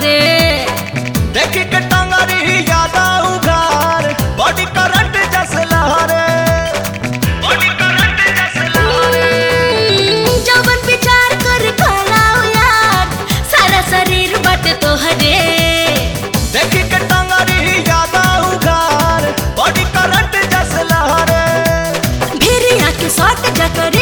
लहरे देखी के टंगरी यादा उगार बॉडी करंट जैसे लहरे बॉडी करंट जैसे लहरे जवन विचार कर खलाओ यार सारा शरीर बट तोहरे देखी के टंगरी यादा उगार बॉडी करंट जैसे लहरे भिरिया के सट जकरे